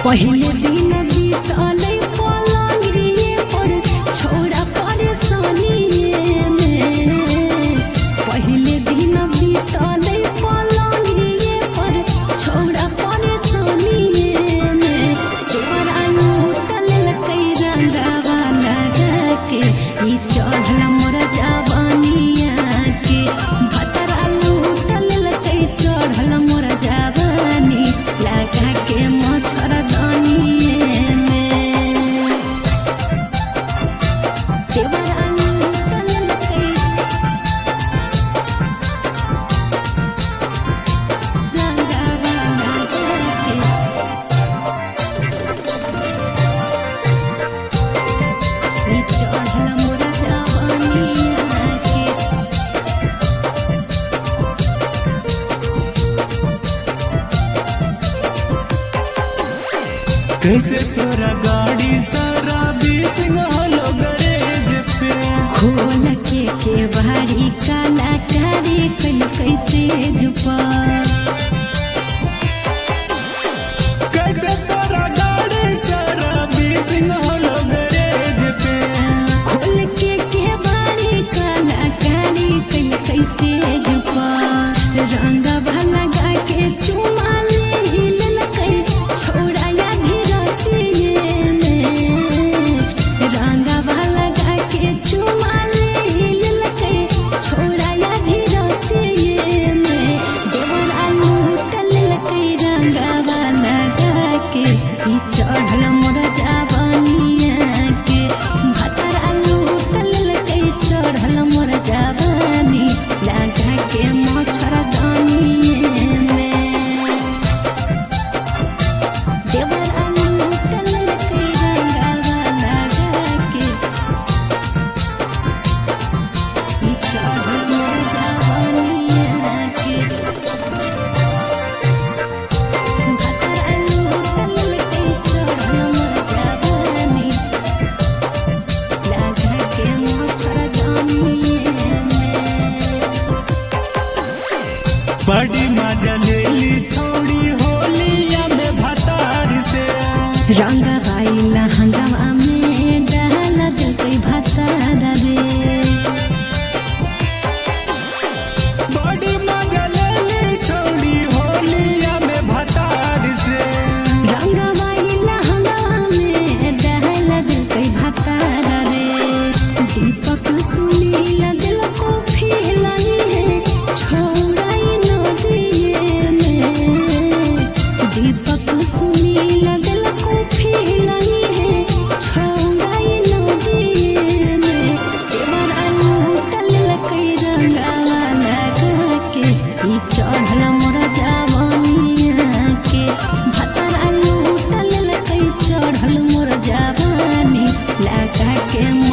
पहिले दिन बीतले पलंगिए पर छोड़ा परेशानिए में पहिले दिन बीतले पलंगिए पर छोड़ा परेशानिए में तोरा लूटल लकै रंगावा लगा के ई चढ़ल मोर जवानिया के भतरा लूटल लकै चढ़ल मोर जवानी लगा के मच्छर दानिए में देवरा लूटल लकै रंगावा लगा के ई चढ़ल मोर जवानिया के कैसे तोरा गाड़ी सारा बीसिंग हलो गरेज पे खोल के के भारी काला कारी कल कैसे जुपा कैसे तोरा गाड़ी सारा बीसिंग हलो गरेज पे खोल के के भारी काला कारी कल कैसे जुपा रंग लगा के चुमा ले ललकै छोड़ा या धीरतिए में रंग लगा के चुमा ले ललकै छोड़ा या धीरतिए में देवरा लूटल लकै रंगवा लगा के ई चढ़ल मोर जवानिया के भतरा लूटल लकै चढ़ल मोर जवानी लगा के मच्छर दानिए में देवरा लूटल लकै रंगवा लगा के ई चढ़ल मोर जवानिया के भतरा लूटल लकै चढ़ल मोर जवानी लगा के मच्छर दानिए में बड़ी मजा ले ली थोड़ी होलिया में भतार से रंग बाइला हंगामा में डाल दकै भतारा रे बड़ी मजा ले ली थोड़ी होलिया में भतार से रंग बाइला हंगामा में डाल दकै भतारा रे दीपक सुनील दिल को फिलाई है छोड़ाई नदिए में दीपक सुनील दिल को फिलाई है छोड़ाई नदिए में देवरा लूटल लकै रंगावा लगा के ई चढ़ल मोर जवानिया के भतरा लूटल लकै चढ़ल मोर जवानी लगा के